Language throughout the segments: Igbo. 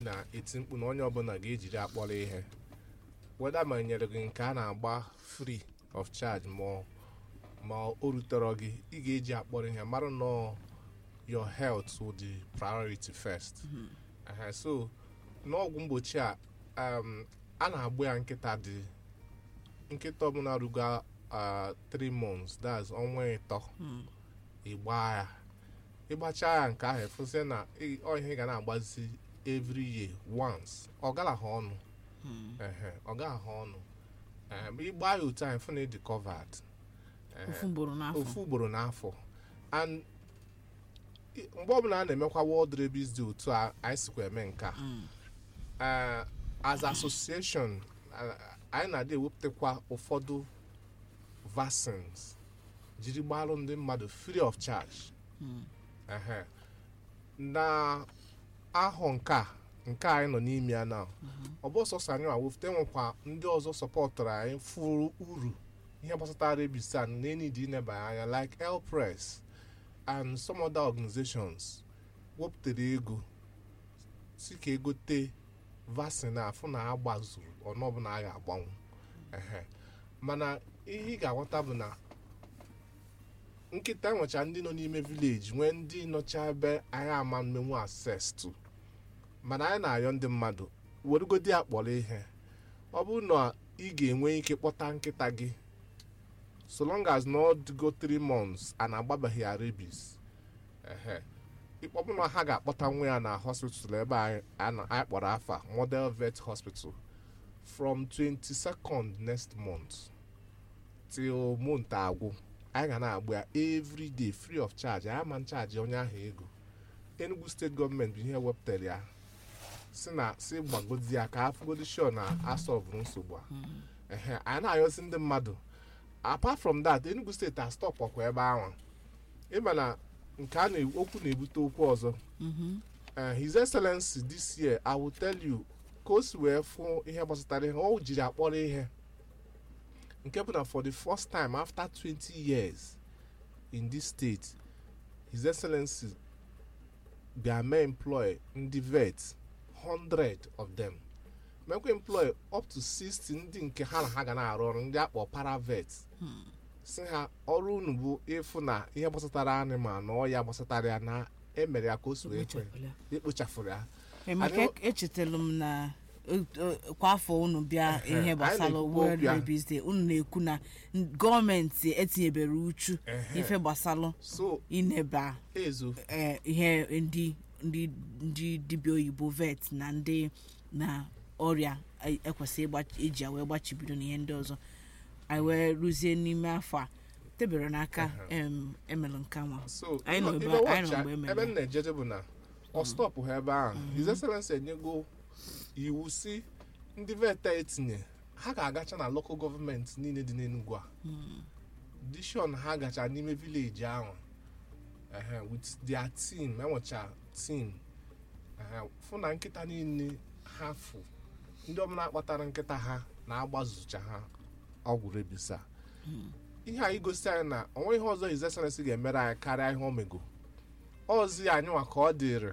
na-eti mkpu na onye ọbụla ga-ejiri akpọrọ ihe weda ma nyere gị nke a na-agba free of charge ma ma o rutere gị ị ga-eji akpọrọ ihe mara na your health will the priority first Ehe, so n'ọgwụ mgbochi a um, a na-agba ya nkịta dị nkịta ọbụla rugo 3 months that's ọnwa ịtọ ịgba ya ịgbacha ya nke ahụ efuzie na ị- ọ ihe ị ga na-agbazi every year once ọ gala ha ọnụ ehe ọ gaghị ha ọnụ Ehe, ma ịgba ya otu ahụ fụ na ịdị covered Ehe, ofu ugboro n'afọ ofu ugboro n'afọ and i- mgbe ọbụla a na-emekwa world rabies dị otu a anyị sikwa eme nke a Eh, as association eh, anyị na-adị ewepụtakwa ụfọdụ vaccines jiri gbalụ ndị mmadụ free of charge Ehe. na ahọ nke a nke anyị nọ n'ime ya na ọ bụ sọsọ anyị awụfute nwekwa ndị ọzọ sọpọtụrụ anyị furu uru ihe gbasatara rabies a na enidi ineba anya like elpress and some other organizations wepụtara ego si ka egote vaccine a fụ na agbazuru ọnụọbụla a ga-agbanwu ehe mana ihe ị ga-aghọta bụ na nkịta nwecha ndị nọ n'ime vileji nwee ndị nọcha ebe anyị ama mmenwu access to mana anyị na-ayọ ndị mmadụ werugodi ya kpọrọ ihe ọ bụrụ na ị ga-enwe ike kpọta nkịta gị so long as na ọ dịgo 3 months a na-agbabeghị ya rabies ehe ịkpọbụ na ha ga-akpọta nwa ya na hospital ebe anyị a na- anyị kpọrọ afa model vet hospital from 22nd next month till month agwụ anyị ga na-agba ya every day free of charge anyị ama nchaji onye ahụ ego enugu steeti gọọmenti bụ ihe wepụtara ya si na si gbagodi ya ka afụgodi sure na asọvụrụ nsogbu a ehe anyị na-ayọsi ndị mmadụ apart from that enugu steeti a stop ọkwa ebe ahụ ịma na nke a na okwu na-ebute okwu ọzọ Eh, his excellency this year i will tell you ka o si wee fụ ihe gbasatara ihe o jiri akpọrọ ihe nke bụ na for the first time after 20 years in this state his excellency bịa mee employ ndị vet 100 of them mekwa employ up to 60 ndị nke ha na ha ga na-arụ ọrụ ndị akpọ paravet si ha ọrụ unu bụ ịfụ na ihe gbasatara animal na ọya gbasatara ya na emere ya ka o si wee kwe Ekpochapụla. ekpochafụrụ ya Ee, maka Anyị- echetara m na eh, eh, kwa afọ unu bịa Ehe, ihe anyị gbasara na-ekwukwa World okwu ya. Rabies Day unu na-ekwu na n- gọọmenti etinyebere uchu Ehe. ife gbasara so ineba ezo eh, ihe ndị ndị ndị dibịa oyibo vet na ndị na ọrịa e- ekwesị ịgba- eji ya wee gbachibido na ihe ndị ọzọ anyị wee rụzie n'ime afọ a tebere n'aka em, emelụ nke nwa so Anyị nọ ibe- ebe- ibe anyị nọ watch mgbe ya, emere ebe ya. m na-ejeje bụ na ọ stọpụ ha ebe ahụ his excellency enyego iwu si ndị vet a etinye ha ga-agacha na local gọọmenti niile dị n'Enugu a dishon ha gacha n'ime vileji ahụ ehe, with their team enwecha team ehe, fụ na nkịta niile ha fụ ndị ọbụla kpatara nkịta ha na-agbazucha ha ọgwụ rabies a ihe anyị gosi anyị na onwe ihe ọzọ his excellency ga-emere anyị karịa ihe o mego ozi anyị nwa ka ọ dịrị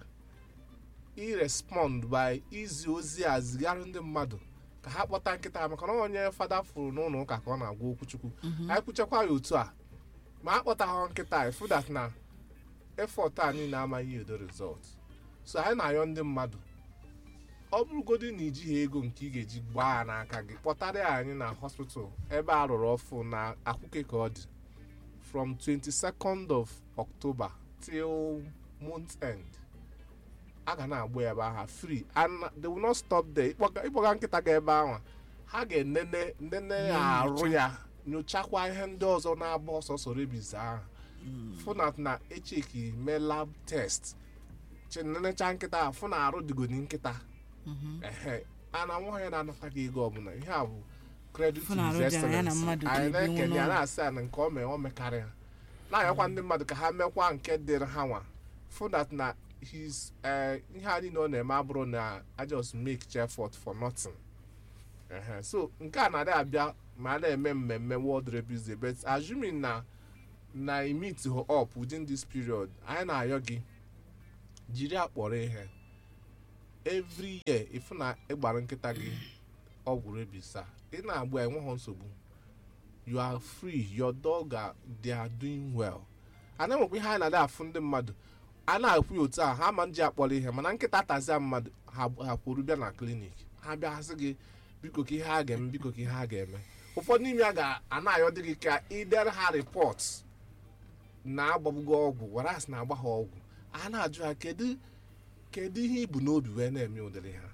irespond by izi ozi a zigara ndị mmadụ ka ha kpọta nkịta ha maka na onye fada furu n'ụlọ ụka ka ọ na-agwa okwuchukwu anyị kwuchakwa ya otu a ma a kpọtaghị nkịta ifu that na effort a niile amaghị edo result so anyị na-ayọ ndị mmadụ ọ bụrụgodị na ijighị ego nke ị ga-eji gbaa ya n'aka gị kpọtara ya anyị na hospital ebe a rụrụ ọfụ na akwụke ka ọ dị from 22nd of October till month end a ga na-agba ya ebe ahụ free and they will not stop there ịkpọga ịkpọga nkịta ga ebe ahụ ha ga-enene nene ya arụ ya nyochakwa ihe ndị ọzọ na-agba ọsọsọ rabies ahụ fụnat na echeki mee lab test chenenecha nkịta ahụ fụ na arụ dịgodi nkịta ehe a na nwa ya na-anataghị ego ọbụla ihe a bụ credit to Fụ na his arụ dị ya na excellency mmadụ anyị ga-ebi na-ekene ya n'ụlọ. na-asị ya na nke o mee o mekarịa na-ayọkwa ndị mmadụ ka ha mekwa nke dịrị ha nwa fụnat na his eh, ihe a niile ọ na-eme abụrụ na I just make effort for nothing Ehe, so nke a na-adị abịa ma a na-eme mmemme World Rabies Day but assuming na na i meet her up within this period anyị na-ayọ gị jiri akpọrọ ihe every year ịfụ na ịgbara nkịta gị ọgwụ rabies a ị na-agba ya enweghị nsogbu you are free your dog are, they are doing well a na-enwekwa ihe a na-adị afụ ndị mmadụ a na-akwụ ya otu a ha ma nji akpọrọ ihe mana nkịta tazia mmadụ ha ha kwuru bịa na klinik ha bịa sị gị biko ka ihe ha ga-eme biko ka ihe ha ga-eme ụfọdụ n'ime ya ga-ana-ayọ dị gị ka idere ha rịpọt na-agbagbugo ọgwụ waras na-agba ha ọgwụ a na-ajụ ha kedu kedu ihe ibu n'obi wee na-eme ụdịrị ha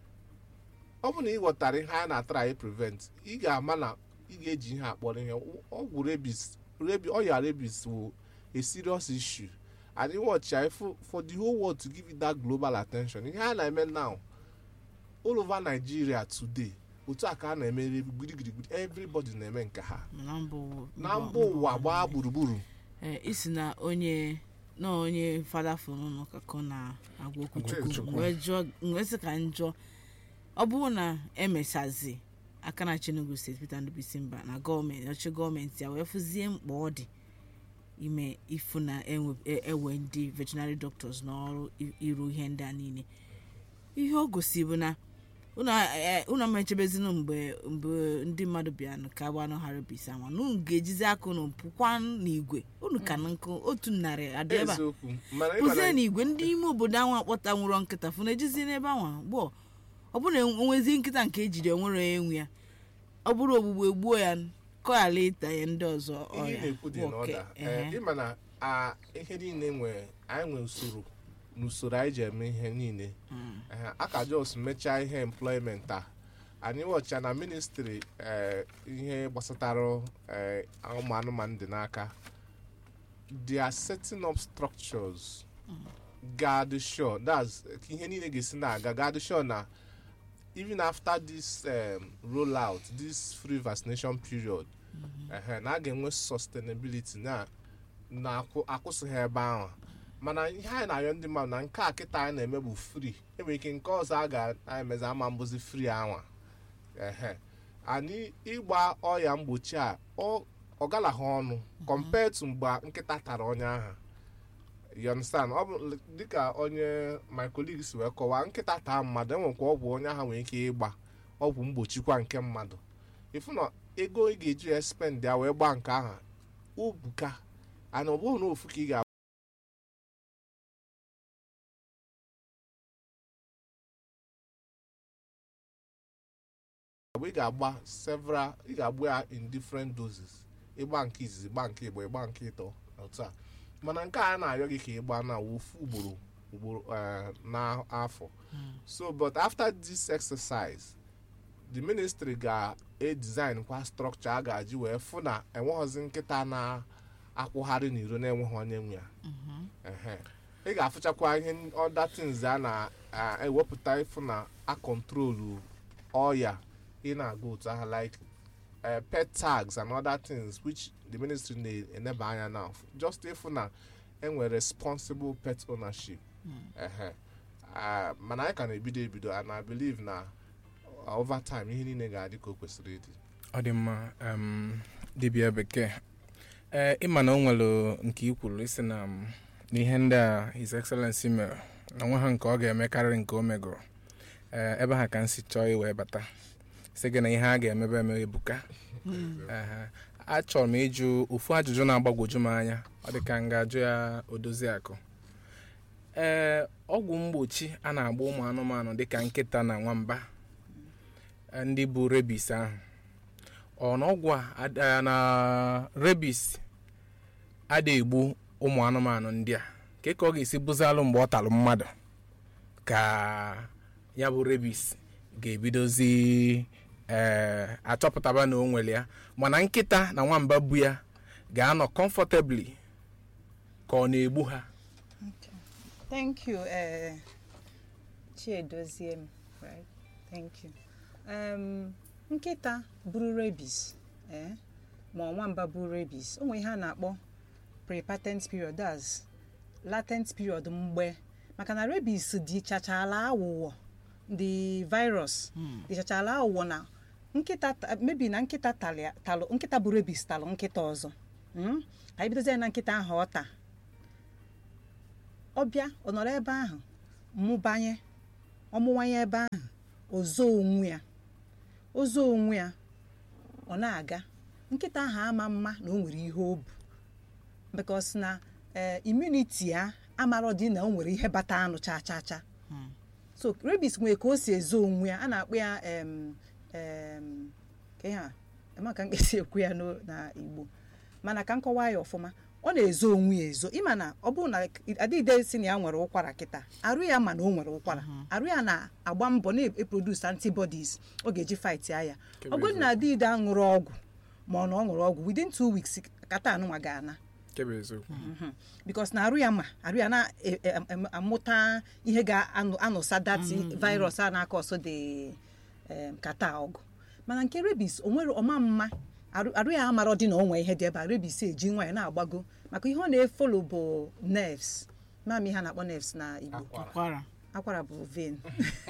ọ bụ na ị ghọtara ihe a na-atara anyị prevent ị ga-ama na ị ga-eji ihe akpọrọ ihe ọgwụ rebis rebi ọya rebis wụ a serious issue and you watch ya for, for the whole world to give it that global attention ihe a na-eme now all over Nigeria today otu a ka a na-eme gbirigbirigbiri everybody na-eme nke ha na mba ụwa- na mba ụwa gbaa gburugburu ee isi na onye na onye fada fụrụ kakọ na-agwa okwu Chukwu. chukwu wee jụọ wee sị ka njọ ọ bụrụ na emechazi aka na Enugu steeti Peter Ndubisi mba na gọọmenti ọchị gọọmenti ya wee fụzie mkpa ọ dị ime ifu na enwe- e- ewe ndị veterinary doctors n'ọrụ i- iru ihe ndị a niile ihe ọ gosi bụ na unu a- unu amechebezinu mgbe mgbe ndị mmadụ bịanụ ka gbanụ ha rebis anwa na unu ga-ejizi aka unu pụkwa n'igwe unu ka na nkụ otu narị adị ebe a eziokwu mana ị pụzie mara- n'igwe ndị ime obodo anwa akpọta nwụrọ nkịta fụ na ejizi n'ebe anwa gbụọ ọ bụrụ na onwezi nkịta nke ejiri onwere enwe ya ọ bụrụ ogbugbo egbuo ya kọghala ịta ya ndị ọzọ ihe ị ọya na-ekwu dị bụ oke. n'ọda Ehe. ịma na a, ihe niile nwere anyị nwere usoro n'usoro anyị ji eme ihe niile Mm. Ehe, a ka jos mechaa ihe employment a anyị wọcha na ministri eh, ihe gbasatara eh, ụmụ anụmanụ dị n'aka they are setting up structures gad sure that's ihe niile ga-esi na-aga gad sure na even after this um, rollout this free vaccination period ehe, na a ga-enwe sustainability na na akwụ- akwụsịghị ebe ahụ mana ihe anyị na-arịọ ndị mmadụ na nke a kịta anyị na-eme bụ free enwere ike nke ọzọ a ga-emezi ama mbụzi free anwa ehe anyị ịgba ọya mgbochi a ọ ọ galaghị ọnụ compared to mgbe nkịta tara onye ahụ you understand ọ bụ dịka onye my colleague si wee kọwaa nkịta taa mmadụ enwekwa ọgwụ onye ahụ nwere ike ịgba ọgwụ mgbochikwa nke mmadụ ịfụ na ego ị ga-eji ya spend ya wee gbaa nke ahụ ubuka ana ọ bụghị na ofu ka ị ga ị ga-agba several ị ga-agba ya in different doses ịgba nke izizi gba nke igbo ịgba nke ịtọ otu a mana nke a na-arịọ gị ka ịgba na ofu ugboro ugboro eh, n'afọ so but after this exercise the ministry ga-edesign kwa structure a ga-eji wee fụ na enweghịzi nkịta na-akwụgharị n'iro na-enweghị onye nwe ya Ehe. ị ga-afụchakwa ihe other things a na-ewepụta ịfụ na a kontrolu ọya ị na-aga otu ahụ like uh, pet tags and other things which the ministry na-eneba anya na just ịfụ na enwere responsible pet ownership Ehe. Ah, mana anyị ka na-ebido ebido and I believe na uh, over time ihe niile ga-adị ka o kwesịrị ịdị ọ dị mma um, dibịa bekee ee ịma na o nwere nke i kwuru isi na um, n'ihe ndị a his excellency mere na nwa ha nke ọ ga-eme karịrị nke o megoro ee ebe ha ka m si chọọ iwee bata sị gị na ihe a ga-emebe eme ebuka Ehe. achọrọ m ịjụ ofu ajụjụ na-agbagwoju m anya ọ dị ka m ga-ajụ ya odozi akụ ee ọgwụ mgbochi a na-agba ụmụ anụmanụ dịka nkịta na nwamba eh, ndị bụ rebis ahụ ọ na ọgwụ a ad- eh, na rebis ada egbu ụmụ anụmanụ ndị a ka ka ọ ga-esi bụzalụ mgbe ọ talụ mmadụ ka ya bụ rebis ga-ebidozi ee achọpụtaba na o nwere ya mana nkịta na nwamba bu ya ga-anọ comfortably ka ọ na-egbu ha Thank you, uh, Chiedoziem. Right? Thank you. Um, nkịta buru rabies, eh? ma ọ nwamba buru rabies, o nwere ihe a na-akpọ pre-patent period, that's latent period mgbe maka na rabies dịchachala awụwọ the virus dịchachala awụwọ na nkịta ta- maybe na nkịta talị- talụ nkịta buru rabies talụ nkịta ọzọ Mm? ka anyị bidozie na nkịta ahụ ọ taa ọ bịa ọ nọrọ ebe ahụ mụbanye ọmụwanye ebe ahụ ozo onwe ya ozo onwe ya ọ na-aga nkịta ahụ ama mma na o nwere ihe o bu because na ee immunity ya amarọ dị na o nwere ihe bata anụ cha cha cha so rabies nwere ka o si ezo onwe ya a na-akpọ ya em em ka ihe a ema ka m ga-esi ekwu ya n'o- na igbo mana ka m kọwaa ya ọfụma ọ na-ezo onwe ya ezo ịma na ọ bụrụ na adịgide si na ya nwere ụkwara kịta arụ ya ma na o nwere ụkwara arụ ya na-agba mbọ na-eproduce antibodies ọ ga-eji fight ya ya Kebe ọ bụrụ na adịgide aṅụrụ ọgwụ ma ọ na ọ ṅụrụ ọgwụ within two weeks kata anụnwa ga-ana kebe eziokwu Mhm. because na arụ ya ma arụ ya na-amụta ihe ga-anụsa dati virus a na-aka ọsọ dị em, kata ọgụ mana nke rebis o nwere ọma mma arụ arụ ya amarọ dị na o nwee ihe dị ebe a rebis eji nwa ya na-agbago maka ihe ọ na-efolo bụ nerves mami ha na-akpọ nerves na igbo akwara akwara bụ vein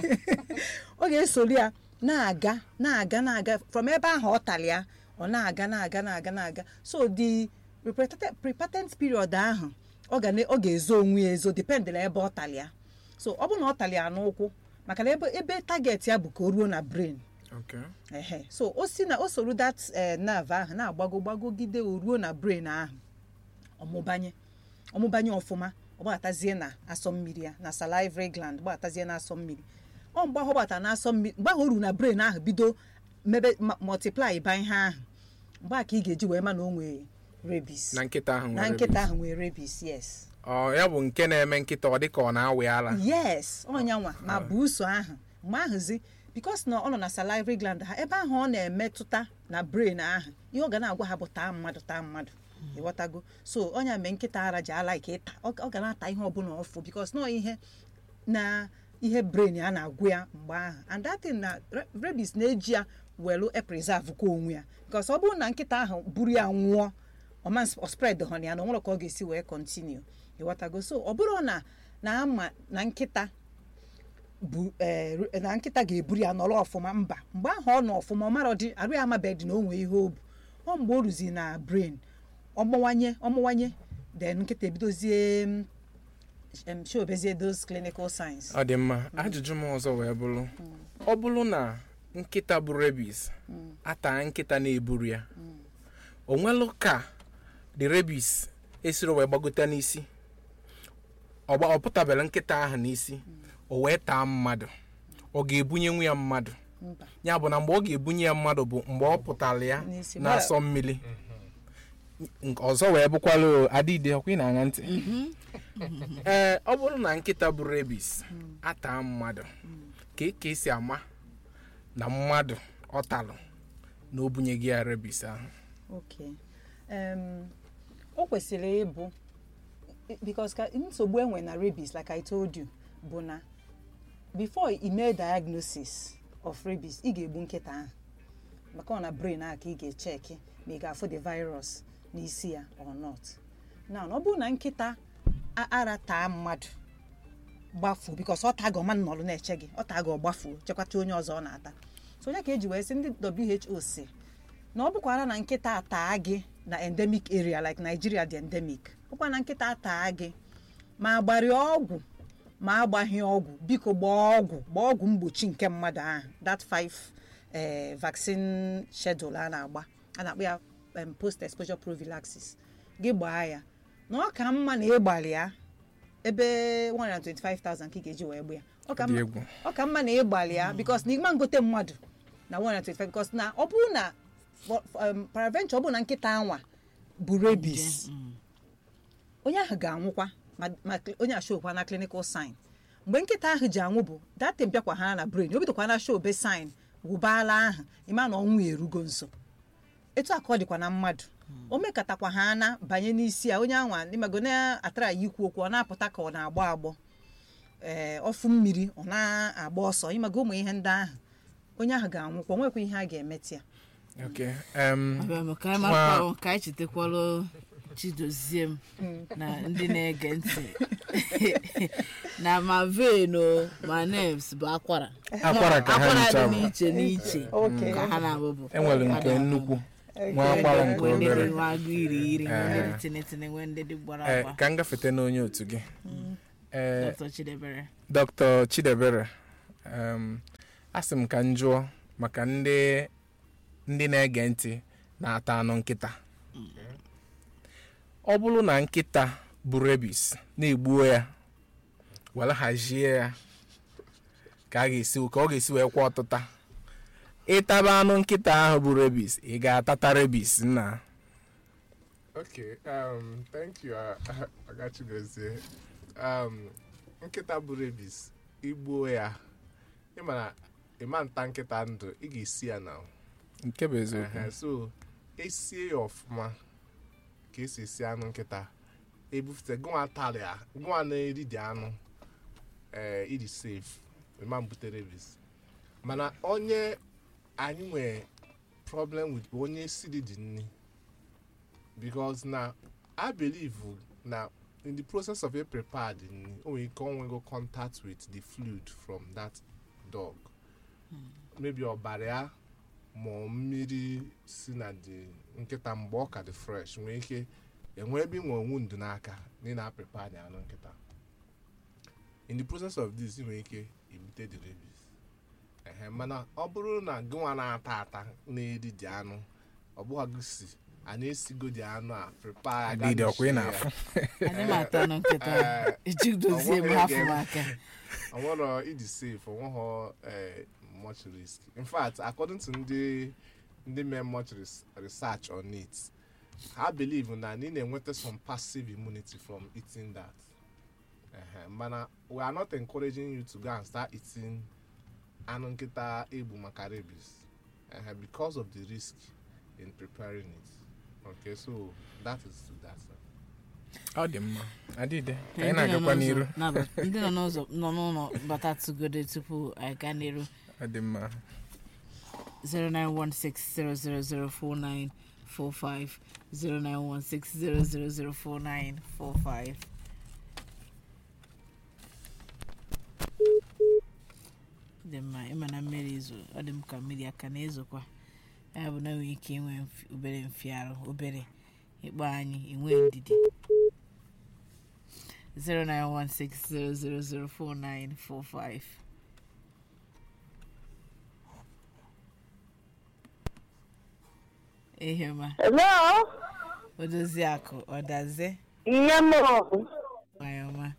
ọ ga-esoli ya na-aga na-aga na-aga from ebe ahụ ọ tali ya ọ na-aga na-aga na-aga na-aga so the prepatent- prepatent period ahụ ọ ga na- ọ ga-ezo onwe ya ezo depend na ebe ọ tali ya so ọ bụrụ na ọ tali ya n'ụkwụ maka na ebe ebe target ya bụ ka o ruo na brain okay ehe so o si na o soro that eh, nerve ahụ na-agbago gbagogide o ruo na brain ahụ ọmụbanye ọmụbanye ọfụma ọ gbatazie na asọ mmiri ya na salivary gland gbatazie na asọ mmiri ọ mgbe ahụ ọ gbata na asọ mmiri mgbe ahụ o ruru na brain ahụ bido mebe ma- multiply ba ihe ahụ mgbe a ka ị ga-eji wee ma na o nwere rabies na nkịta ahụ na nwere nkịta rabies. ahụ nwere rabies yes ọ ya bụ nke na-eme nkịta ọ dị ka ọ na-awị ala yes ọnyanwa ma bụ uso ahụ mgbe ahụzi bikos na ọ nọ na salivary gland ha ebe ahụ ọ na-emetụta na brain ahụ ihe ọ ga na-agwa ha bụ taa mmadụ taa mmadụ ịghọtago so ọnya mee nkịta ara ji ala ike ịta ọ ọ ga na-ata ihe ọbụla ọfụ bikos nọ ihe na ihe brain ya na-agwụ ya mgbe ahụ and that thing na ra- rabies na-eji ya welu epreserve kwa onwe ya bikos ọ bụrụ na nkịta ahụ buru ya nwụọ ọma spread hon ya na onwere ka ọ ga-esi wee continue ịghọtago so ọ bụrụ na na ama na nkịta bu eh, ru- na nkịta ga-eburu ya nọrọ ọfụma mba mgbe ahụ ọ nọ ọfụma ọ marọ dị arụ ya amabeghị na o nwee ihe o bu ọ mgbe o ruzi na brain ọmụwanye ọmụwanye then nkịta ebidozie mm, em, shobezie those clinical signs ọ dị mma ajụjụ m ọzọ wee bụrụ ọ bụrụ na nkịta bụ rabies ata nkịta na-eburu ya o nwelụ ka the rabies esiri wee gbagote n'isi ọ gba- ọ pụtabere nkịta ahụ n'isi o wee taa mmadụ ọ ga-ebunye nwa ya mmadụ mba ya bụ na mgbe ọ ga-ebunye ya mmadụ bụ mgbe ọ pụtara ya N'isi. na-asọ mmiri Nke ọzọ wee bụkwala adịde ọkwa ị na-aṅa ntị ee ọ bụrụ na nkịta bụ rebis ata mmadụ ka e- ka esi ama na mmadụ ọ talụ na o bunyeghị ya rebis ahụ okay um, o kwesịrị ịbụ because ka nsogbu enwe na rabies like i told you bụ na before i mee diagnosis of rabies ị ga-egbu nkịta ahụ maka ọ na brain ahụ ka ị ga-echeki ma ị ga-afụ the virus n'isi ya or not now ọ bụrụ na nkịta a- ara taa mmadụ gbafuo because ọ tago ma nnọrụ na-eche gị ọ tago ọ gbafuo chekwata onye ọzọ ọ na-ata so onye ka eji wee sị ndị WHO si na ọ bụkwara na nkịta ataa gị na endemic area like Nigeria dị endemic bụkwa na nkịta ataa gị ma agbarị ọgwụ ma agbaghị ọgwụ biko gbaa ọgwụ gbaa ọgwụ mgbochi nke mmadụ ahụ that five eh, vaccine schedule a na-agba a na-akpọ ya em, post exposure prophylaxis gị gbaa ya na ọ ka mma na ịgbalị ya ebe 125,000 ka ị ga-eji wee gba ya ọ ka Ọ dị mma- egwu. ọ ka mma na ịgbalị ya bikos na ịma ngote mmadụ na 125 bikos na ọ bụrụ na for- for, um, paraventure ọ bụrụ na nkịta anwa bụ rabies onye ahụ ga-anwụkwa ma ma cl- onye a showkwa na clinical sign mgbe nkịta ahụ ji anwụ bụ datin bịakwa ha na brain o bidokwa na show be sign wụbaala ahụ ịma na ọnwụ ya erugo nso etu a ka ọ dịkwa na mmadụ o mekọtakwa ha na banye n'isi ya onye anwa ịmago na-atara ya ikwu okwu ọ na-apụta ka ọ na-agbọ agbọ ee ọfụ mmiri ọ na-agba ọsọ ịmago ụmụ ihe ndị ahụ onye ahụ ga-anwụkwa o nwekwa ihe a ga-emetị ya okay um, abịa m ka anyị Nwa- makwa ka anyị chetakwalụ chidozie m na ndị na-ege ntị na ma vein o ma nerves bụ akwara akwara ka ha akwara ncha dị bụ n'iche n'iche Okay. ka ha na-abụbụ enwere nke nnukwu nwa akwara nke nwee ndị dị obere nwa agụ iri iri nwee ndị dị Eh. tinitini nwee ndị dị gbara Ee, agba ka m gafete n'onye otu gị ee dr chidebere dr chidebere um, asị m ka m jụọ maka ndị ndị na-ege ntị na-ata anụ nkịta ọ bụrụ na nkịta bụ rebis na-egbuo ya were hazie ya ka a ga-esi ka ọ ga-esi wee kwa ọtụta ịtaba anụ nkịta ahụ bụ rebis ị ga-atata rebis nna Okay, um, thank you, uh, Agachigozie. Um, nkịta bụ rebis igbuo ya ịmana ịma nta nkịta ndụ ị ga-esi ya na nke bụ eziokwu Ehe, so esie ya ọfụma ka esi esi anụ nkịta ebufute gụnwa tara ya gụnwa na-eri dị anụ ee iji safe ịma mbute rebis mana onye anyị nwere problem with bụ onye siri dị nni because na i believe na in the process of a prepared nni o nwere ike onwego contact with the fluid from that dog maybe ọbara ya ma ọ mmiri si na dị nkịta mgbe ọ ka dị fresh nwee ike enwe ebe inwe onwu ndụ n'aka na ị na-aprepare the anụ nkịta in the process of this ị nwere ike ibute the rabies ehe mana ọ bụrụ na gịnwa na-ata ata na-eri dị anụ ọ bụghị gị si a na-esigo dị anụ a prepare ya, gaa adịdị ọkwa ị mechie ya. na-afụ anyị ma atọ nụ nkịta Eh, eji dozie m ọ hafụ m nweghị aka onwero ịdị safe onweghọ eh, much risk in fact according to ndị ndị mee much res- research on it ha believe na ị na-enweta some passive immunity from eating that Ehe, mana we are not encouraging you to go and start eating anụ nkịta egbu maka rabies Ehe, because of the risk in preparing it okay so that is to that sir. ọ dị mma adịde ka Ndị anyị nọ na-agakwa n'ụzọ n'iru na-aba- ndị nọ n'ụzọ nọ n'ụlọ bata tụgode tupu anyị gaa n'iru ọ dị mma 0916000495 0916000495 dị mma ịma na mmiri izo ọ dị m ka mmiri aka na-ezokwa ya bụ na nwere ike inwe mfi- obere mfiarụ obere ịkpọ anyị enwe ndidi 0916000495 ehema Hello? odozi akụ ọdaze Nne m nwayọma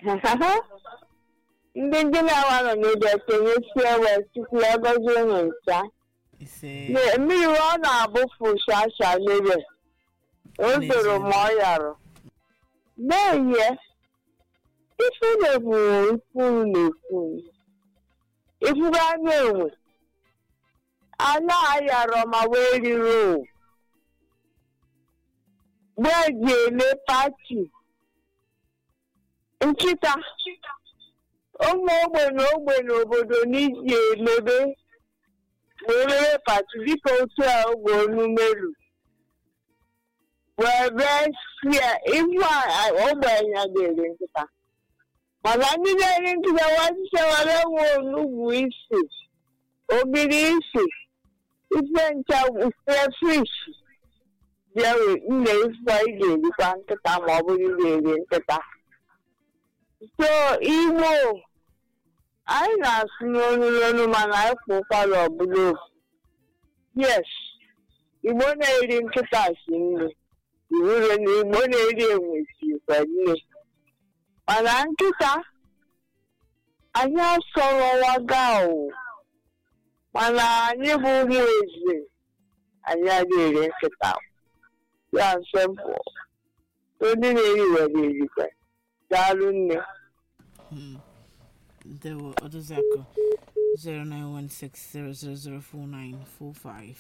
ndị ndị na-awa nọ n'ụjọ ekenye si ewe tupu ya gọzie unu ncha ise Na- mmiri ọ na-abụfu shasha lere o doro ma ọ yarụ n'ehie ifu na-ekwu ifuru na-ekwu ifugo anya enwe ala ayarọ ma wee riro mgbe eji ele pati nkịta ụmụ ogbenye ogbenye obodo n'iji elebe wee mere pati dịka otu a ogbe onumelu wee bee sie ifu a- ogbenye ga-eri nkịta mana ndị na-eri nkịta wachicha were nwe onugbu isi ogiri isi ife ncha frefish bịa wee- nne ife ị ga-erikwa nkịta ma ọ bụrụ ị ga-eri nkịta so igbo anyị na-asụ n'onu n'onu mana anyị kwụ ụkwara ọbụla ofu yes igbo na-eri nkịta si nne iwure na igbo na-eri enwe sikwa nne mana nkịta anyị asọrọwaga o mana anyị bụ ụmụ eze anyị adịghị eri nkịta ya nsepụ ndị na-eri were erikwa daalụ nne Hmm. ndewo odozi akụ 0916000495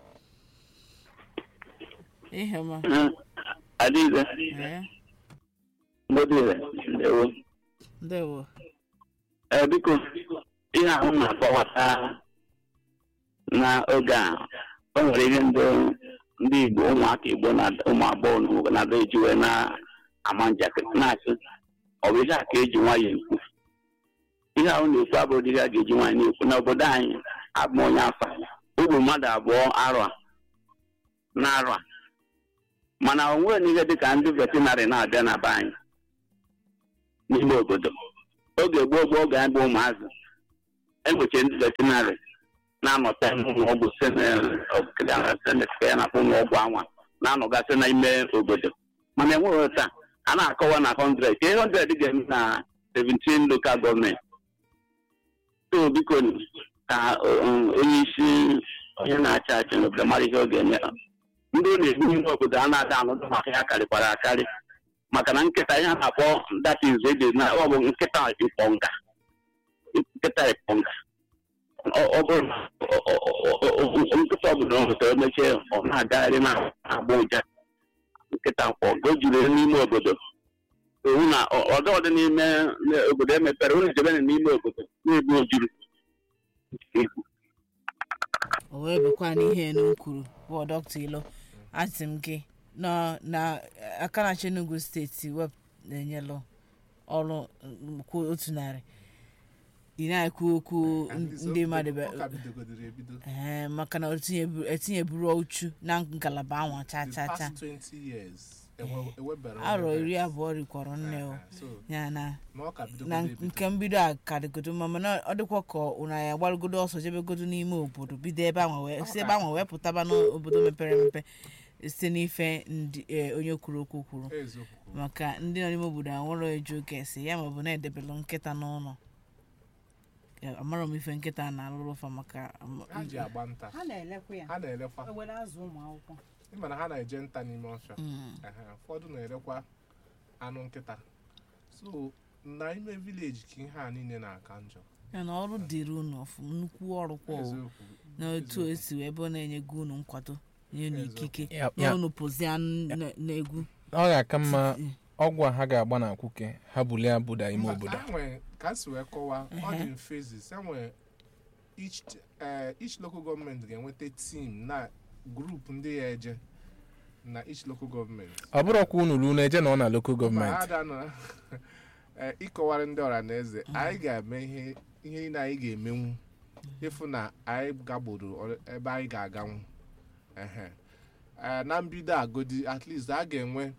ehema Adize, ee Mbodile, ndewo. ndewo Ee, biko, ihe ahụ na-akọwata n'oge a, o nwere ihe ndị ndị Igbo, ụmụaka Igbo na ụmụ agbọghọ na ụmụ na-ada eji wee na-ama njakịrị na-asị, ọ bụ ihe a ka eji nwayọ ekwu. Ihe ahụ na-ekwu abụrụ ihe a ga-eji nwanyị na-ekwu n'obodo anyị abụ m onye afa ogbu mmadụ abụọ arọ a na-arọ a mana o nweghị n'ihe dịka ndị vetinarị na-abịa na be anyị n'ime obodo oge gboo gboo oge anyị bụ ụmụazị enweche ndị veterinary na-anọta n'ụlọ ọgwụ senet ka ya na-akpọ ụlọ ọgwụ anwa na-anọgasị n'ime obodo mana enweghị taa a na-akọwa na 100 ka ihe 100 ga-eme na 17 local gọọmenti so biko ka um, onye isi onye na-achị achị n'obodo mara ihe ọ ga-eme ndị ọ na-egbu n'ime obodo a na-ada anụdụ maka ya karịkwara akarị maka na nkịta ihe a na-akpọ datis eji na ọ bụ nkịta ịkpọnga nkịta ịkpọnga Ọ- ọ bụrụ na ọ- ọ- ọ- ọ- ọ- nkịta ọbụla ọ hụtara emechie ọ na-agagharị na-agba ụja nkịta mkpọ o juru n'ime obodo hụ na ọ- ọdọ dị n'ime obodo emepere unu jebe n'ime obodo na-egbu ojuru o wee bụkwa n'ihe enu kwuru bụ dọkta ilo asị m gị nọ na aka na Enugu steeti wep na-enyelụ ọrụ mm, kwụ otu narị ị na-ekwu okwu At least ndị o- mmadụ ọ be- ka bidogodoro ebido ee maka na etinyebu- etinyeburu uchu na ngalaba anwa cha the cha cha past 20 years enwe- ewebere arọ onye iri vet. abụọ rikwọrọ nne o Ah, so ya na na ọ ka na bidogodoro ebido nke mbido a ka dịgodo mma mana ọ dịkwa ka ụna ya gbarugodo ọsọ jebegodo n'ime obodo bido ebe ahụ wee si ebe ahụ wee pụtaba n'obodo mepere emepe site n'ife ndị eh, onye kwuru okwu kwuru eziokwu maka ndị nọ n'ime obodo a nwere eju oke esi ya maọbụ na-edebelụ nkịta n'ụlọ Ya, amarọ m ife nkịta na-alụrụ fa maka am- ha ji agba nta ha na-elekwa ya ha na-elekwa ewere azụ ụmụ akwụkwọ ịma na ha na-eje nta n'ime ọfịa Mm. Ehe, ụfọdụ na-erekwa anụ nkịta so na ime vileji ka ihe a niile na-aka njọ ya na ọrụ dịrị unu ọfụ nnukwu ọrụ kwa o eziokwu na otu o si wee ebe ọ na-enyego unu nkwado nye unu ikike Ya- na ya- unu pụzia n- n'egwu ọ ga-aka mma ọgwụ a ha ga-agba na akwụke ha bulie abụda ime Mba, obodo enwe ka si wee kọwaa ọ dị in phases enwe each eh, each local government ga-enweta team na group ndị ya eje na each local government ọ bụrọkwa unu ruo na-eje na ọ na lokal Ma gọọmenti ada nọ eh, ịkọwara ndị ọra na eze anyị ga-eme ihe ihe niile anyị ga-emenwu ịfụ na anyị gagburu ọr- ebe anyị ga-aganwu ehe Eh, na mbido agodi at least a ga-enwe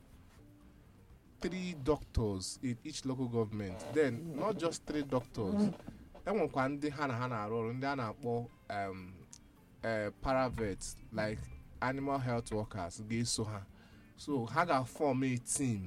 three doctors in each local government then not just three doctors enwekwa ndị ha na ha na-arụ ọrụ ndị a na-akpọ um, eh, paravets like animal health workers ga-eso ha so ha ga-form a team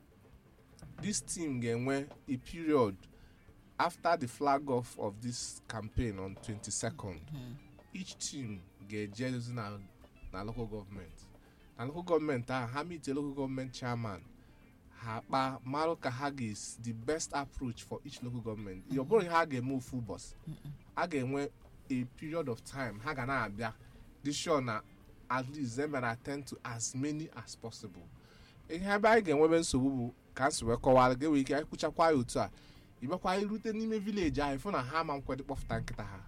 this team ga-enwe a period after the flag off of this campaign on 22nd each team ga-eje na, na local government na local government ahụ ha meet a local government chairman ha kpaa marụ ka ha ga the best approach for each local government ọ bụrụ ihe ha ga-eme ofu ụbọchị a ga-enwe a period of time ha ga na-abịa dị sure na at least them can attend to as many as possible ihe ebe anyị ga-enwebe nsogbu bụ ka nsi wee kọwara gị nwere ike anyị kpụchakwa ya otu a ịbịakwa irute n'ime vileji ahụ ịfụ na ha ma nkwedị kpọfụta nkịta ha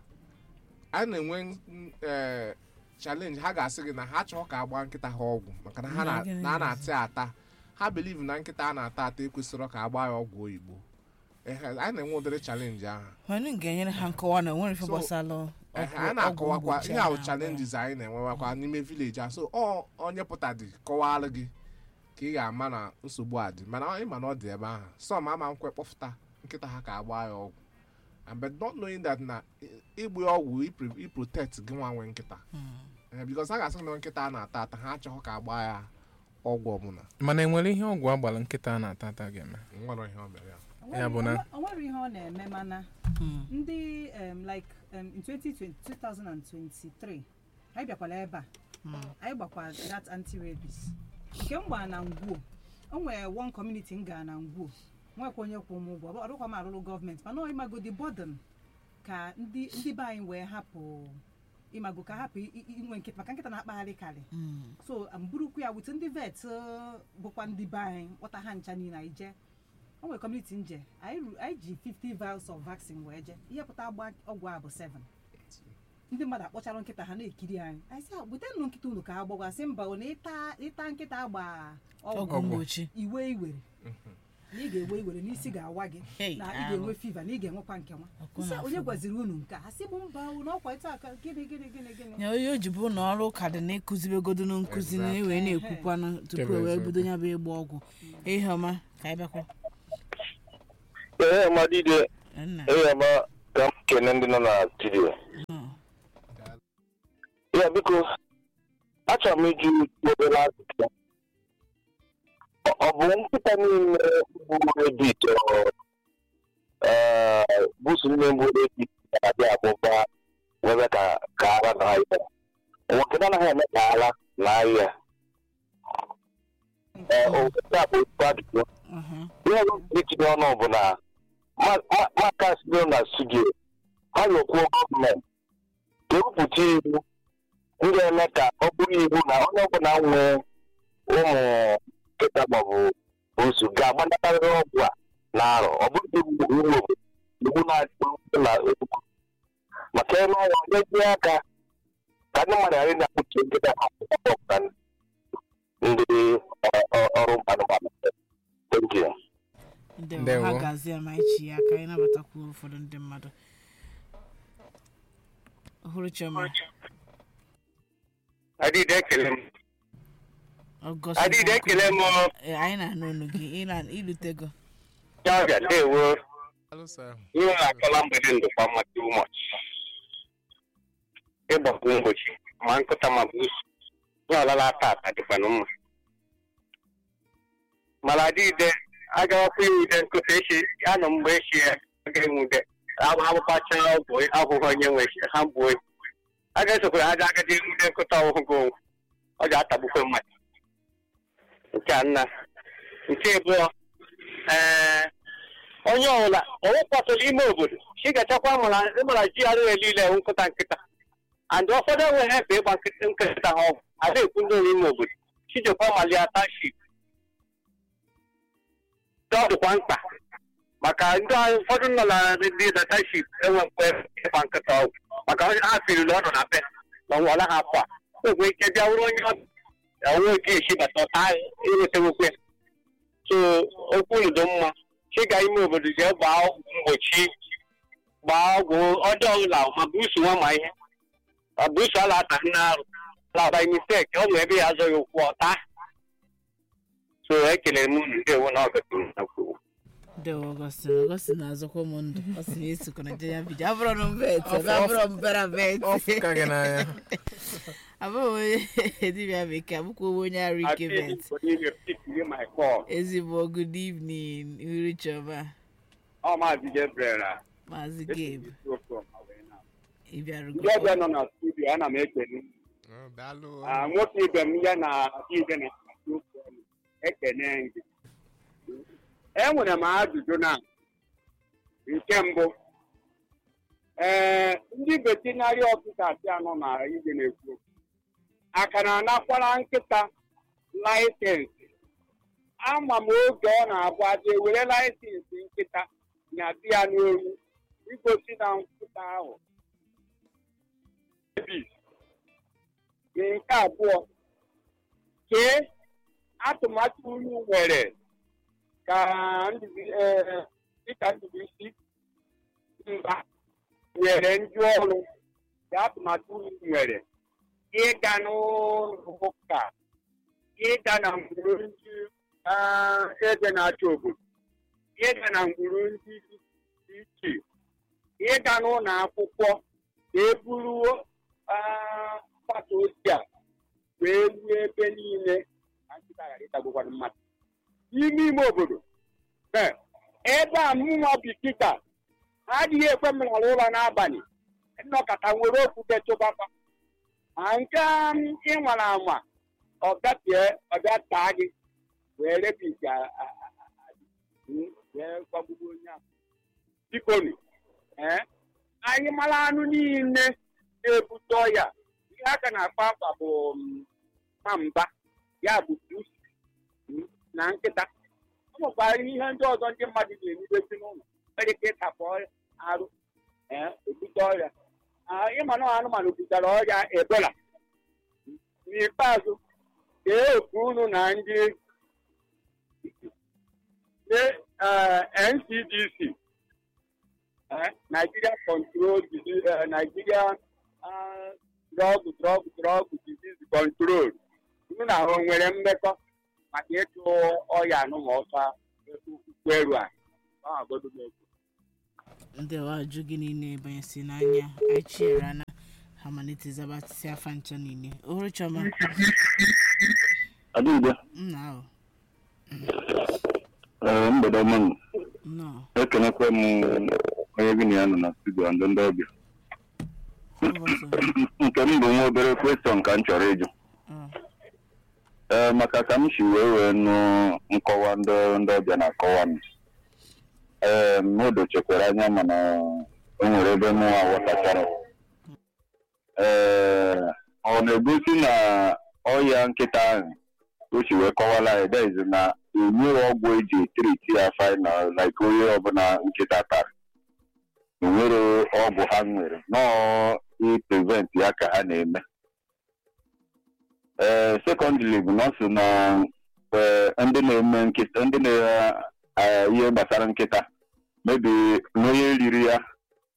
a na-enwe mm, eh, challenge ha ga-asị gị na ha chọọ ka agba nkịta ha ọgwụ maka na ha na- na a na-ata ya ata ha believe na nkịta a na-ata ata ekwesịrọ ka agba ya ọgwụ oyibo Ehe, anyị na-enwe ụdịrị challenge ahụ mana m ga-enyere ha nkọwa na onwere ife So, gbasara Ehe, ọgwụ- a na-akọwakwa ọgwụ ihe ahụ mgbochi a challenges anyị na-enwewakwa n'ime vileji a so ọ onye pụta dị kọwara gị ka ị ga-ama na nsogbu a dị mana ị ma na ọ dị ebe ahụ some ama nkwe kpọfụta nkịta ha ka agba ya ọgwụ and but not knowing that na ị- ịgba ya ọgwụ ipre- iprotect gị nwa nwe nkịta Eh, because a ga-asị na nkịta a na-ata ata ha achọghị ka agba ya ọgwụ ọbụla mana enwere ihe ọgwụ agbara nkịta a na-ata ata ga-eme nwere ihe o mere ya Ya bụ na- o nwere ihe ọ na-eme mana Mm. ndị um, like um, in 2020, 2023 anyị bịakwala ebe a anyị gbakwa that anti-rabies nke m gbara na ngwuo o nwere one community m gara na ngwuo nwekwa onye kwụ m ụgwọ ọ dịkwa m arụrụ gọọmenti mana ọ ịmagodi burden ka ndị ndị be anyị wee hapụ ịmago ka hapụ i- i- inwe nkịta maka nkịta na-akpagharị karị Mm. so m burukwu ya wute ndị vet uh, bụkwa ndị be anyị kpọta ha ncha niile anyị jee o nwere kọmuniti nje anyị ru- anyị ji 50 vials of vaccine wee jee ihe pụta agba ọgwụ a bụ 7 ndị mmadụ akpọchara nkịta ha na-ekiri anyị anyị sị butenụ nkịta unu ka ha gbagwa sị mba ọ na ịta ịta nkịta agba ọgwụ ọgwụ mgbochi iwe iwere na ị ga-ewe iwere n'isi ga-awa gị Hey, na ị ahụ. ga-enwe fiva na ị ga-enwekwa nke nwa Ọkụ Sị, na-afụ onye m. gwaziri unu nke a ha sị bụ mba unu ọkwa ịta aka gịnị gịnị gịnị gịnị ya onye o ji bụ na ọrụ ka dị na-ekụzibegodo na nkụzi na wee na-ekwukwanụ tupu Kebe e wee eziokwu. bido ya bụ ịgba ọgwụ ihe ọma ka anyị bịakwa ee madide nna ee ma ka m kene ndị nọ na studio ya biko achọrọ m iju obere ajụjụ Ọ- ọ bụ nkịta niile bụ edit busu nne mbụ edit na-abịa abụba webe ka ka ara na ahịa nwoke na anaghị eme ka ara na ahịa ee obodo a bụ ezigbo ajụjụ Mhm. ihe ọzọ m itinye ọnụ bụ na maka sido na studio ha na-ekwu gọọmenti ga-ewepụta iwu m ga-eme ka ọ bụrụ iwu na onye ọbụla nwee ụmụ nkịta maọbụ osu ga-agbanakarịrị ọgwụ a na-arọ ọ bụrụ iwu iwu obodo iwu na-adị na ugwu maka eme ọnwa nyezie aka ka ndị mmadụ ghara ịna-akpụchi nkịta ha ọbụla ndị ọ- ọ- ọrụ anụmanụ thank you ndewo Ndewo. ha gazie ma ichi ya ka anyị nabatakwu ụfọdụ ndị mmadụ ọhụrụ chioma adịghị ekele m ọgọst adịghị ekele m Ee, anyị na-anụ onu gị ị na- ilutego ya ọbịa ndewo Hello, sir. ihe na-akọla mgbede ndụkwa mma too much ịgbakwu mgbochi ma nkụta ma bụ usu ya ọlala tata dịkwanụ mma mana adịghịde agawakwa iwude nkụta echi anọ mgbe echi ya ga-enwude agbakpacha ọgwụ ahụhụ onye nwe ha bụ oyi a ga-esokwara aja agadi enwude nkụta ọhụhụ onwe ọ ga-atagbukwe mmadụ nke a nna nke abụọ ee onye ọbụla ọwụkwasịrị ime obodo chi ga-echekwa mara ịmara ji arụghị niile ewu nkụta nkịta and ụfọdụ enweghị efe ịgba nkịta nkịta ha ọgwụ a na-ekwu ndị ọrụ ime obodo chijekwa malia taship ọ dịkwa mkpa maka ndị ahụ ụfọdụ nọ na ndị na taship enwe mkpe ịgba nkịta ọgwụ maka onye ha firiri ọnụ na be na ọnwa ọla ha akwa o nwere ike bịa wụrụ onye ọnwe oke esi bata ọta enwetawokwe so okwu udo mma chịga ime obodo jee gbaa ọgwụ mgbochi gbaa ọgwụ ọjọọ ọbụla ma busu nwa ma ihe ma busu ala ata nne arụ ala by mistake ọ bụ ebe ya azọghị ụkwụ ọta so ekelere m unu ndewo na ọgatụrụ na kwuo ndewo ọgọstin ọgọstin na-azọkwa m ndụ ọ sị na esokọ na jenya vidio abụrọ m vet abụrọ m bera vet ọfụ ka gị n'anya abụghị onye dibịa bekee abụkwa onye arụ ike vet ezigbo good evening uru chioma ọ maazị Gabriel a maazị gabe ịbịarugo ndị ọbịa nọ na studio ana m ekele Oh, daalụ. Ah, nwoke ibe m ya na ibe na ekene gị enwere m ajụjụ na nke mbụ ee ndị vetinari ọfisa si anọ na ije na-ekwu okwu. aka na anakwara nkịta laịsensị ama m oge ọ na-abụ aja ewere laịsensị nkịta na di ya n'olu igosi na nkịta ahụ Davis. nke abụọ kee atụmatụ unu nwere ka Ndubi- eh, dịka Ndubuisi mba nyere ndị ọrụ ka atụmatụ unu nwere ịga n'ụlọ ụka ịga na ngwuru ndị ah, eze na-achị obodo ịga na ngwuru ndị dị iche ịga n'ụlọ akwụkwọ ka e buruo ah, mgbasa ozi a wee ruo ebe niile na nkịta ghara ịtagbukwana mmadụ n'ime ime obodo ee, ebe a mụnwa bi kịta ha adịghị ekwe m nọrọ ụlọ n'abalị nnọkọta nwere okwute chụbakwa ma nke m ịnwara anwa ọ bịapịa ọ bịa taa gị wee rebisi wee gbagbugbo onye ahụ bikonu ee anyị mara anụ niile na-ebute ọya ihe aka na-akpa akpa bụ mm, nwamba ya bụ pusi mm, na nkịta ọ nwekwara ihe ndị ọzọ ndị mmadụ na-emebezi n'ụlọ nwere ike ịtapụ ọrịa arụ ee ebute ọrịa Ah, ịma na anụmanụ butere ọrịa ebola n'ikpeazụ kee oku unu na ndị ndị, eh, ncdc eh, nigeria control Disease- eh, nigeria ah, drug drug drug disease control unu na ha o nwere mmekọ maka ịchụ ọya anụma ọcha ukwu eru a ọ na-agodo m ekwu ndị ajụ gị niile banyesi n'anya anyị chiere na ha malite zabatịsị afa ncha niile ohuru chọma adịghị nna ahụ ee mgbede ọma nụ. nnọọ ekenekwa m onye gị na ya nọ na studio ndị ndị ọbịa ụbọchị nke m bụ nwa obere kwestion ka m chọrọ ịjụ ọ, ee maka ka m si wee wee nụ nkọwa ndị ndị ọbịa na-akọwa m ee m dochekwara anya mana o nwere ebe m aghọtachara ee ọ na-egosi na ọya nkịta ahụ o si wee kọwala ya daiz na enweghị ọgwụ eji etriti ya final like onye ọbụla nkịta tara enwere ọgwụ ha nwere nọọ iprevent ya ka ha na-eme ee sekọndịrị bụ na ọ sị na ee, ndị na-eme nkịta ndị na ihe gbasara nkịta mebi na onye riri ya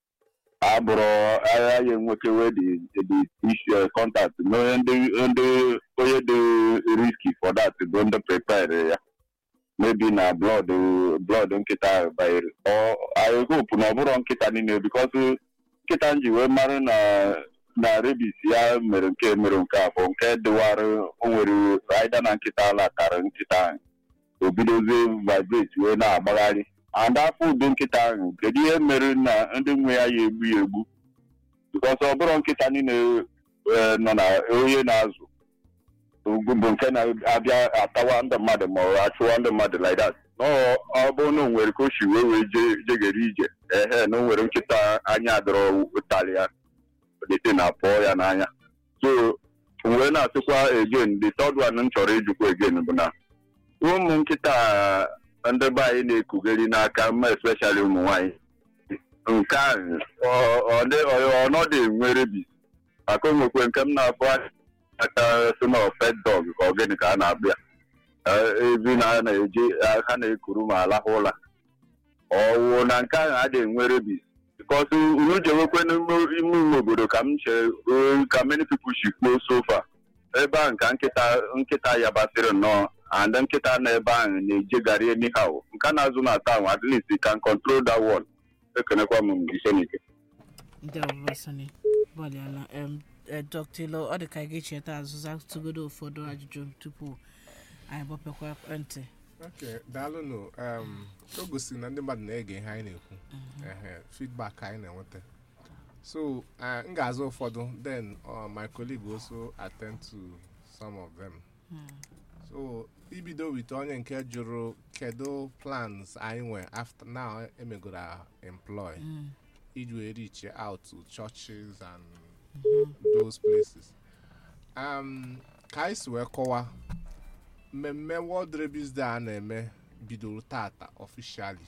abụrụ agha ya enwekewe dị isi kọntaktị na onye ndị ndị onye dị riski for that bụ ndị prepare ya mebi na blood blood nkịta ahụ banyere ọ I hope na ọ bụrụ nkịta niile because nkịta m ji wee mara na na rebis ya mere nke mere nke abụọ nke dịwara o nwere aida na nkịta ala tara nkịta ahụ o bidozie vibrate wee na-agbagharị and afọ ụdị nkịta ahụ kedu ihe mere na ndị nwe ya ya egbu ya egbu bikọs ọ bụrụ nkịta niile eh, nọ na onye na-azụ ugwu bụ nke na-abịa atawa ndị mmadụ ma ọ achụwa ndị mmadụ like that Ọ- ọ bụrụ na o nwere ka o si wee wee je- jegere ije ehe na o nwere nkịta anya adọrọ ụtalị ya dete na pụọ ya n'anya so wee na-asịkwa again the third one m chọrọ ịjụkwa again bụ na ụmụ nkịta a ndị be anyị na-ekugeri n'aka mma especially ụmụ nwanyị nke ahụ ọ- ọ dị- ọ- ọnọdụ enwe rebis maka onwekwe nke m na-afụ aka si na pet dog ka ọ gịnị ka a na-akpụ ya Eh, ebi na ha na-eji ha na-ekuru ma alahụ ụla ọwụ na nke ahụ adịghị enwe rebis because unu jewekwe n'ime ime ime obodo ka m che eh, ka many people shi kpuo sofa ebe ahụ ka nkịta nkịta yabasịrị nnọọ and nkịta nọ ebe ahụ na-ejegharị anyhow nke na-azụ na town at least you can control that one ekenekwa m ise n'ike ndị ọbụba sani gbalịala em eh, dr ilo ọ dị ka ị ga-echeta azụza tụgodo ụfọdụ ajụjụ tupu anyị gbapekwa ntị ok daalụnụ um, o gosiri na ndị mmadụ na-ege ihe anyị na-ekwu ehe feedback anyị na-enweta so uh, m ga-aza ụfọdụ then uh, my colleague also attend to some of them so ibido with onye nke jụrụ kedu plans anyị nwe after now emegoro employ iji wee reach out to churches and those places um, ka anyị si wee kọwa mmemme world rabies day a na-eme bidoro tata officially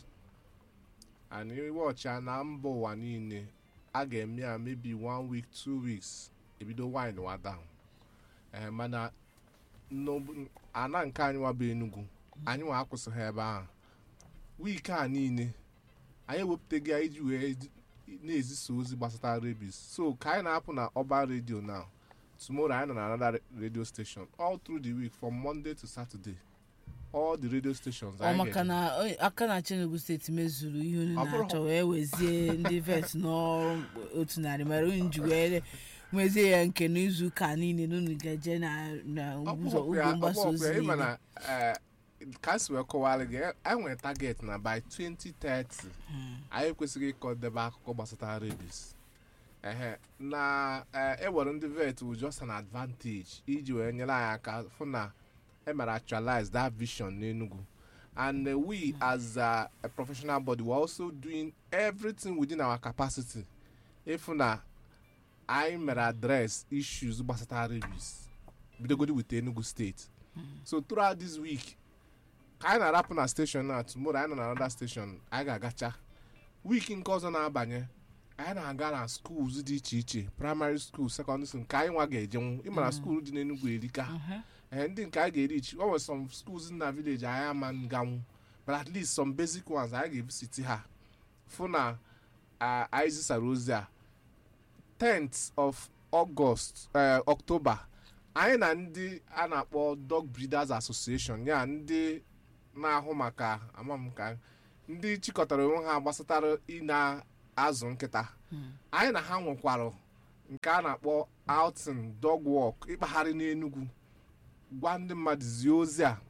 and iwọcha na mba ụwa niile a ga-eme ya maybe one week two weeks ebido wine wa down ee mana n'ob- ana nke anyị nwa bụ enugu anyị nwa akwụsịghị ebe ahụ wiiki a niile anyị ewepụtaghị ya iji wee d- na-ezisa ozi gbasara rabies so ka anyị na-apụ na ọba redio now tomorrow anyị nọ na another radio station all through the week from monday to saturday all the radio stations ọ anyị maka ga-eji. na o- aka na Enugu steeti mezuru ihe unu Ọ bụrụ- na-achọ wee wezie ndị vet n'ọrụ otu narị mere unu ji wee nwezie ya nke n'izu ụka niile na unu ga-eje na na Ọ bụ ụzọ ọkụ ya- ugwu mgbasa ọ bụ ọkụ ozi ya, ịma niile na eh, ka si wee kọwara gị e nwere target na by 2030 anyị kwesịrị ịkọdebe akụkọ gbasara rabies ehe na eh, ewere ndị vet wụ just an advantage iji wee nyere anyị aka fụ na emere actualize that vision n'Enugu and uh, we as uh, a professional body we're also doing everything within our capacity ịfụ na anyị mere address issues gbasara rabies bidogodi with Enugu State so throughout this week ka anyị na-arapụ na station na tomorrow anyị nọ na another station anyị ga-agacha week nke ọzọ na-abanye anyị na-aga na schools dị iche iche primary school secondary school nke anyị nwa ga-ejenwu ịma na school dị n'Enugu erika ee ndị nke anyị ga-erich o nwere some schools na village anyị ama nganwu but at least some basic ones anyị ga-evisiti ha fụ na ah, anyị zisara ozi a 10th of August eh, October anyị na ndị a na-akpọ dog breeders association ya ndị na-ahụ maka amam ka ndị chịkọtara onwe ha gbasatara ị na azụ nkịta anyị na ha nwekwara nke a na-akpọ outing dog walk ịkpagharị n'enugwu gwa ndị mmadụ zie ozi a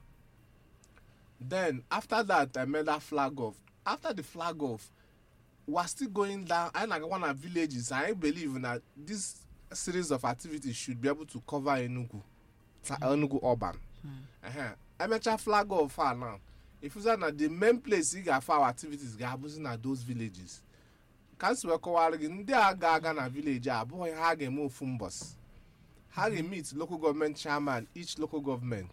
then after that i made that flag off after the flag off we're still going down anyị na-agakwa na villages anyị believe na this series of activities should be able to cover enugu ta- enugu urban Ehe. emechaa flag off a now ifuza na the main place ị ga-afụ our activities ga-abụzi na those villages ka m si wee kọwara gị ndị a ga-aga na village a abụghị ha ga-eme ofu mbọsị ha ga-meet local government chairman each local government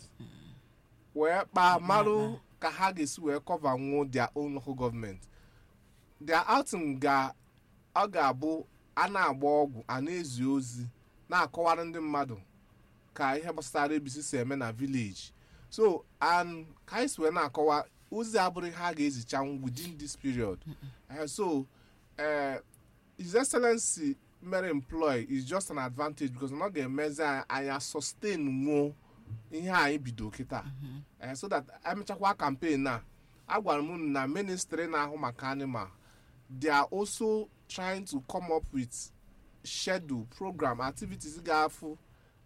wee kpaa marụ ka ha ga-esi wee cover nwuo their own local government their outing ga ọ ga-abụ a na-agba ọgwụ a na-ezi ozi na-akọwara ndị mmadụ ka ihe gbasara ebisi si eme na village so and ka anyị si wee na-akọwa ozi abụrụ ha ga-ezicha within this period Eh, so uh, his excellency mere employ is just an advantage because ọ ga-emezi anyị anya sustain nwuo ihe anyị bido kịta Eh, so that emechakwa campaign a agwara m unu na ministry na-ahụ maka animal they are also trying to come up with schedule program activities ga-afụ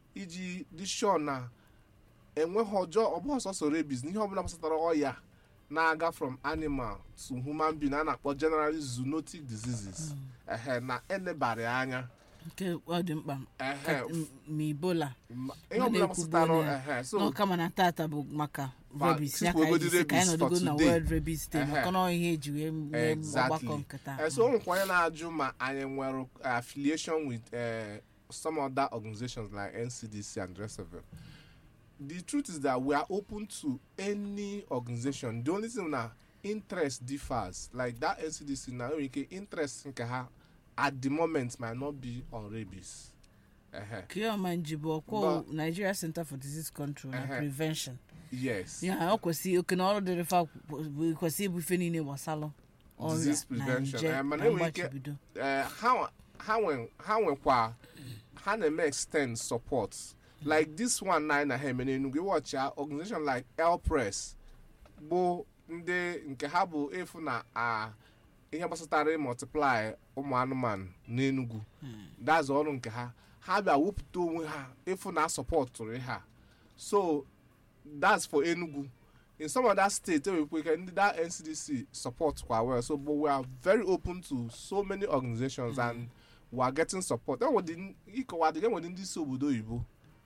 iji dị sure na enweghị ọjọọ ọ bụghị sọsọ rabies n'ihe ọbụla gbasatara ọya na-aga from animal to human being a na-akpọ generally zoonotic diseases ehe na enebara ya anya nke ọ dị mkpa ehe ka- m- ma ibola ma- ihe Ọ ọbụla na-ekwubu gbasatara onye- ehe so na kama na tata bụ maka Fa- rabies ya ka tupu anyị ji sị ka anyị rabies nọdụgo for na today. world rabies day Ehe. maka na ọ ihe eji wee mee Exactly. ọgbakọ nkịta Eh, so o nwekwa onye na-ajụ ma anyị nwere affiliation with uh, some other organizations like ncdc and the rest of them the truth is that we are open to any organization the only thing na interest differs like that ncdc na nwere ike interest nke ha at the moment might not be on rabies Ehe. kioma njibu ọkwọ nigeria center for disease control na Ehe. prevention yes ya ọ kwesị oke na ọrụ dịrị fa bụ kwesị ịbụ ife niile gbasalụ Disease ọrịa na prevention. nje Eh, mana na enwere ike- mgbachibido eh, ha nwe- ha nwe- ha nwekwa ha na-eme extend support like this one na anyị na ha eme n'enugwu ịwọchi ya organization like elpress bụ ndị nke ha bụ efu na a ihe gbasatara multiply ụmụ anụmanụ n'enugwu that's ọrụ nke ha ha bịa wepụta onwe ha efu na sọpọtụrụ ha so that's for enugu in some other states enwekwa ike ndị that ncdc support kwa well so but we are very open to so many organizations and we are getting support enwedị ịkọwa dị enwedị ndị si obodo oyibo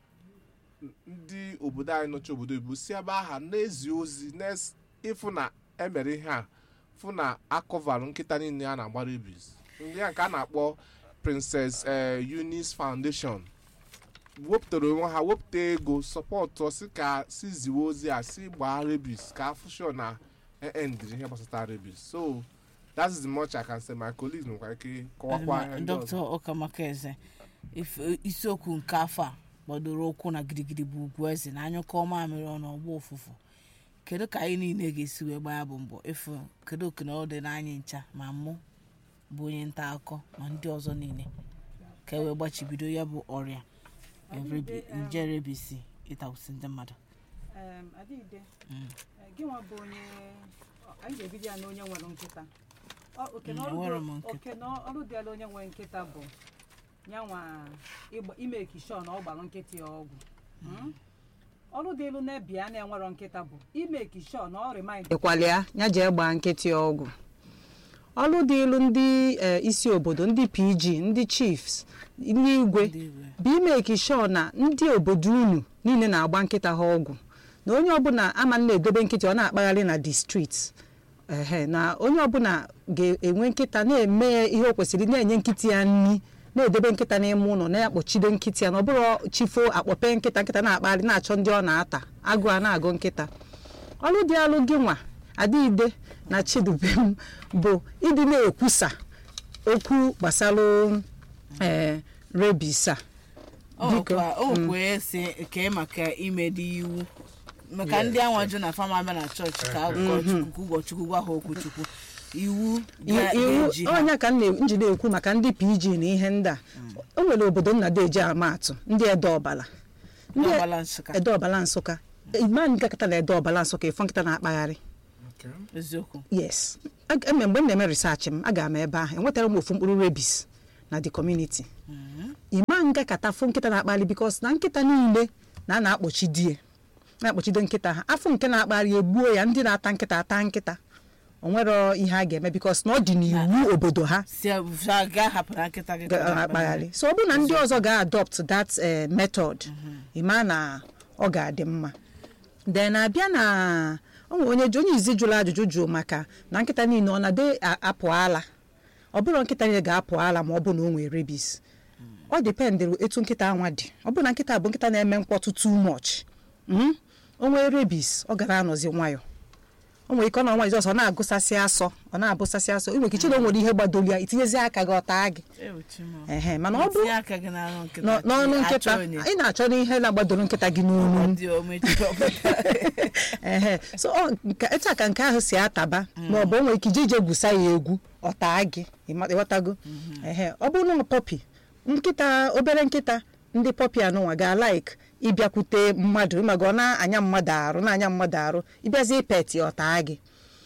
ndị obodo anyị nọchi obodo oyibo si ebe aha na-ezi ozi na-es- ịfụ na emere ihe a fụ na akọvarụ nkịta niile a na-agba rabies ndị a nke a na-akpọ princess eh, eunice foundation wepụtara onwe ha wepụta ego sọpọtụ si ka si ziwe ozi a si gbaa rabies ka afụ sure na endiri ihe gbasata rabies so that is the much i can say my colleagues nwekwa ike kọwakwa ihe ndị dr ọzọ ọkamaka eze ife- isiokwu nke afọ a gbadoro ụkwụ na gidigidi bụ ugwu eze na anyụkọ mamịrị ọnụ ọgba ụfụfụ kedu ka anyị niile ga-esi wee gbaa ya bụ mbọ efu kedu oke na ọ dị n'anyị ncha ma mụ bụ onye nta akụkọ ma ndị ọzọ niile ka e wee gbachibido ya bụ ọrịa rebi- nje rebisi ịtagbusi ndị mmadụ Em, Adịde, eh, gị nwa bụ onye ọ- anyị ga-ebido ya na onye nwere nkịta Ọ- oke na Mm, ọrụ enwere dị- m nkịta. oke na ọrụ dịala onye nwere nkịta bụ nyanwa ịgba- ime ekishọ na ọ gbara nkịta ya ọgwụ Mm? ọrụ dị elu na-ebi a na-enwerọ nkịta bụ ime ekishọ na ọ remind ịkwalịa ya jee gbaa nkịtị ọgwụ ọrụ dị ilu ndị eh, isi obodo ndị pg ndị chiefs ndị igwe ndị igwe bụ imeki sure na ndị obodo unu niile na-agba nkịta ha ọgwụ na onye ọbụla ama na-edobe nkịta ọ na-akpagharị na the street ehe na onye ọbụla ga-enwe nkịta na-eme ya ihe o kwesịrị na-enye nkịta ya nri na-edebe nkịta n'ime ụlọ na-akpọchide nkịta ya na ọ bụrụ chifo akpọpe nkịta nkịta na-akpagharị na-achọ ndị ọ na-ata agụ a na-agụ nkịta ọrụ dị alụ gị nwa adịide na chidubem bụ ịdị na-ekwusa okwu gbasara ee rebis a Biko, o kwee si kee maka imedi iwu maka ndị anwaju na fama abịa na chọọchị ka ụkọchukwu ụbọchukwu gwa ha okwuchukwu iwu ga- iwu ga-eji ha onye ka m na- m ji na-ekwu maka ndị pg na ihe ndị a o nwere obodo nna eji ama atụ ndị ede ọbala ndị ọgbala nsụka ede ọbala nsụka ima nkakịta na ede ọbala nsụka ịfọ nkịta na-akpagharị Okay. eziokwu yes ag- eme mgbe m na-eme research m aga m ebe ahụ enwetara m ofu mkpụrụ rebis na the community ịma nga kata fụ nkịta na-akpali bikos na nkịta niile na a na-akpọchi die na-akpọchide nkịta ha afọ nke na-akpali egbuo ya ndị na-ata nkịta ata nkịta o nwero ihe a ga-eme bikos na ọ dị n'iwu obodo ha si a ga hapụrụ nkịta gị ka ọ ga-akpagharị so ọ bụrụ na ndị ọzọ ga-adopt that eh, method ịma na ọ ga-adị mma then abịa na o nwere onye onye izi jụrụ ajụjụ jụrụ maka na nkịta niile ọ na-ade a- apụ ala ọ bụrụ nkịta niile ga-apụ ala ma ọ bụ na o nwere rebis ọ dependịrị etu nkịta anwa dị ọ bụrụ na nkịta bụ nkịta na-eme mkpọtụ too much mhm, o nwee rebis ọ gara anọzi nwayọ o nwere ike ọ nọ nwayọ ọzọ ọ na-agụsasị asọ ọ na-abụsasị asọ ị nwere ike iche na o nwere ihe gbadoro ya itinyezi aka gị ọta gị ehe mana ọ bụrụ tinye aka gị n'ọnụ nkịta nọ- n'ọnụ achọ nkịta onye. ị na-achọ n'ihe na-agbadoro nkịta gị n'onu Ọ dị omechi ọpụta. ehe so ọ nke etu a ka nke ahụ si ataba ma ọ bụ o nwere ike ije ije gwusa ya egwu ọ taa gị ịma- ịghọtago ehe ọ bụrụ na pọpi nkịta obere nkịta ndị pọpi anụnwa ga-alaik ịbịakwute mmadụ ịmaga ọ na-anya mmadụ arụ na-anya mmadụ arụ ịbịazi pet ya ọ taa gị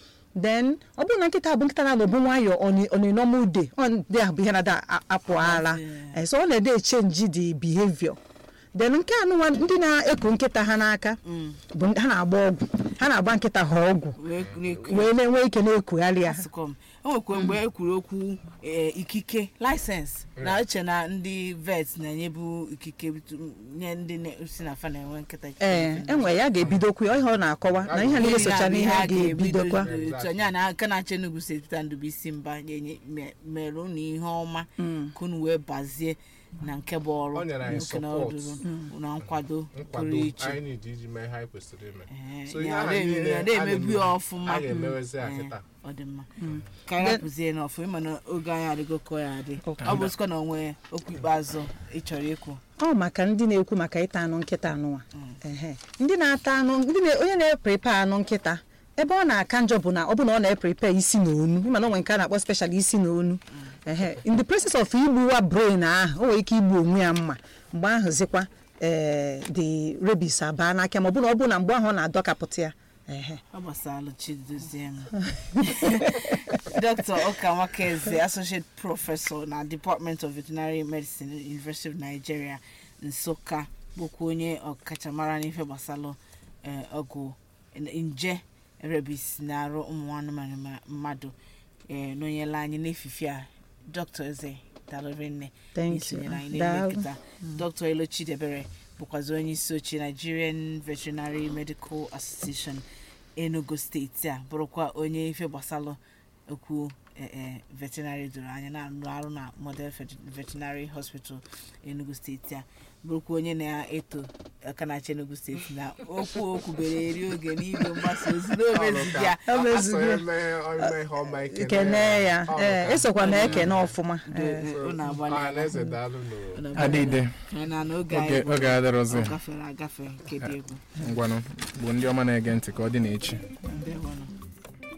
then ọ bụrụ na nkịta bụ nkịta na-anọbu nwayọ ọnịnọma ude ọ ndị ahụ bụ ihe na-ada a- apụ ara Eh, so ọ na-ede echenji the behavior then nke anụnwa ndị na-eku nkịta ha n'aka bụ ndị- ha na-agba ọgwụ ha na-agba nkịta ha ọgwụ wee na-eku wee na-enwe ike na-ekugharị ya asụkọm o nwekwa mgbe e kwuru okwu eh, ikike laịsensị na uche na ndị vet na-enyebu ikike bitu- nye ndị na- si na fa na-enwe nkịta ee enwe ya ga-ebidokwu ya ihe ọ na-akọwa na ihe niile socha n'ihe a ga-ebidokwa tonye na aka na-achọ Enugu steeti Peter Ndubuisi mba nye- me- mere unu ihe ọma ka unu wee bazie na nke bụ ọrụ O nyere anyị nwoke na support. ọdụrụ na nkwado nkwado pụrụ iche anyị need iji mee ihe anyị kwesịrị ime Eh, So ihe ya ahụ na- niile ya a na-emebu ya na-eme, ọfụma a ga-emewezi ya Eh, kịta ọ dị mma ka anyị rapụzie n'ọfụ ịma na oge anyị adịgo ka ọ ya adị ọ bụ sikwa na onwe okwu ikpeazụ ị chọrọ ikwu ọ maka ndị na-ekwu maka ịta anụ nkịta anụnwa ehe ndị na-ata anụ ndị na- onye na-eprepe anụ nkịta ebe ọ na-aka njọ bụ na ọ bụ na ọ na-eprepe isi na onu ịma na o nwere nke a na-akpọ special isi na onu ehe in the process of igbuwa brain ahụ o nwere ike igbu onwe ya mma mgbe ahụ zikwa ee the rabies abaa n'aka ma ọ bụ na ọ bụ na mgbe ahụ ọ na-adọkapụta ya ehe ọ gbasara chidozie m dr ọka nwakeze associate professor na department of veterinary medicine university of nigeria nsụka bụkwa onye ọkachamara n'ife gbasara eh, ọgwụ nje rebis na-arụ ụmụ anụmanụ ma mmadụ eh, nọnyela anyị n'efife a dr eze dalụrị nne Thank isonyere you. anyị n'ime Daalụ. nkịta dr elo chidebere bụkwazi onye isi oche nigerian veterinary medical association enugu steeti a bụrụkwa onye ife gbasalụ okwu eh, eh, veterinary doro anya na-arụ arụ na model Vet- veterinary hospital enugu steeti a bụrụkwa onye na-eto aka na-achị enugu steeti na okwu okwubere eri oge n'igwe mgbasa ozi n'omezighị ya O mezugo. Asọ eme ime ihe ọma kene ya Ọ ee ka- esokwa na ekene ọfụma ee. Eh, unu agbalịala. Ọhaneze daalụ nụ. Unu agbalịala. adịde Anyị na n'oge oge anyị bụ- oge adịrọzi ọ gafere agafe nke dị egwu ngwanụ bụ ndị ọma na-ege ntị ka ọ dị n'echi ndewonụ